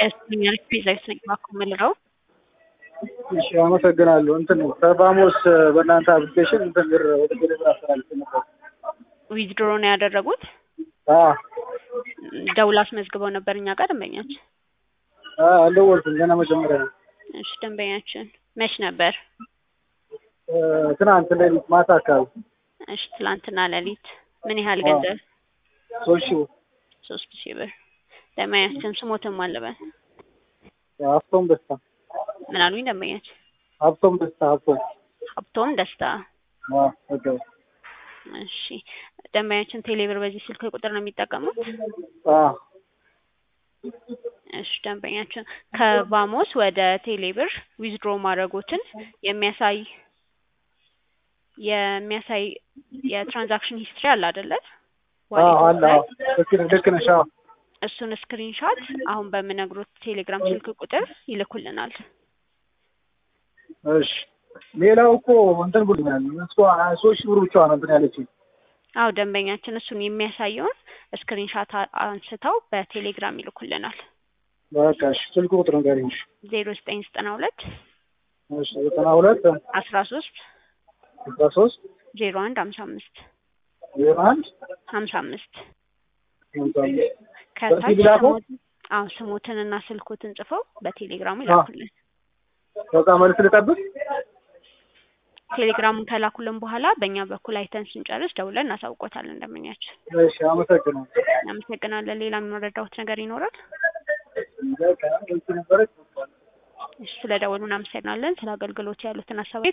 ያስኛል ፒዛ ይሰኛል የምልለው እሺ አመሰግናለሁ። እንትን ከፋሞስ በእናንተ አፕሊኬሽን እንትን ብር ወደ ቴሌብር አስተላልፌ ነበር። ዊዝድሮ ነው ያደረጉት። አዎ ደውላ አስመዝግበው ነበር እኛ ጋር ደንበኛችን። አዎ አልደወልኩም ገና መጀመሪያ ነው። እሺ ደንበኛችን መች ነበር? እ፣ ትናንት ሌሊት ማታ አካባቢ እሺ ትላንትና ሌሊት ምን ያህል ገንዘብ? ሶስት ሺህ ብር ሶስት ሺህ ብር። ደንበኛችን ስሞትም አለበት ሀብቶም ደስታ ምን አሉኝ ደንበኛችን? ሀብቶም ደስታ ሀብቶም ሀብቶም ደስታ። አዎ ኦኬ እሺ ደንበኛችን ቴሌብር በዚህ ስልክ ቁጥር ነው የሚጠቀሙት? አዎ እሺ ደንበኛችን ከቫሞስ ወደ ቴሌብር ዊዝድሮ ማድረጎትን የሚያሳይ የሚያሳይ የትራንዛክሽን ሂስትሪ አለ አይደለ? አዎ አለ አዎ ልክ ነህ ልክ ነሽ አዎ እሱን ስክሪንሻት አሁን በምነግሮት ቴሌግራም ስልክ ቁጥር ይልኩልናል። እሺ ሌላው እኮ እንትን ብሎኛል እሷ ሶስት ሺህ ብር ብቻ ነው እንትን ያለችኝ አዎ ደንበኛችን እሱን የሚያሳየውን ስክሪንሻት አንስተው በቴሌግራም ይልኩልናል። በቃ እሺ ስልክ ቁጥር ንገሪኝ እሺ ዜሮ ዘጠኝ ዘጠና ሁለት እሺ ዘጠና ሁለት አስራ ሶስት አስራ ሶስት ዜሮ አንድ ሀምሳ አምስት ዜሮ አንድ ሀምሳ አምስት ሀምሳ አምስት ከታች በዚህ ላከው? ስሞት- አዎ ስሞትንና ስልኮትን ጽፈው በቴሌግራሙ ይላኩልን። በቃ መልስ ልጠብቅ ቴሌግራሙን ከላኩልን በኋላ በእኛ በኩል አይተን ስንጨርስ ደውለን እናሳውቆታለን። እንደምኛችን እሺ አመሰግናለሁ እናመሰግናለን። ሌላ የምንረዳውት ነገር ይኖራል? በቃ እዚህ ነበረች እሺ ስለ ደወሉ እናመሰግናለን። ስለ አገልግሎት ያሉትን ሀሳብ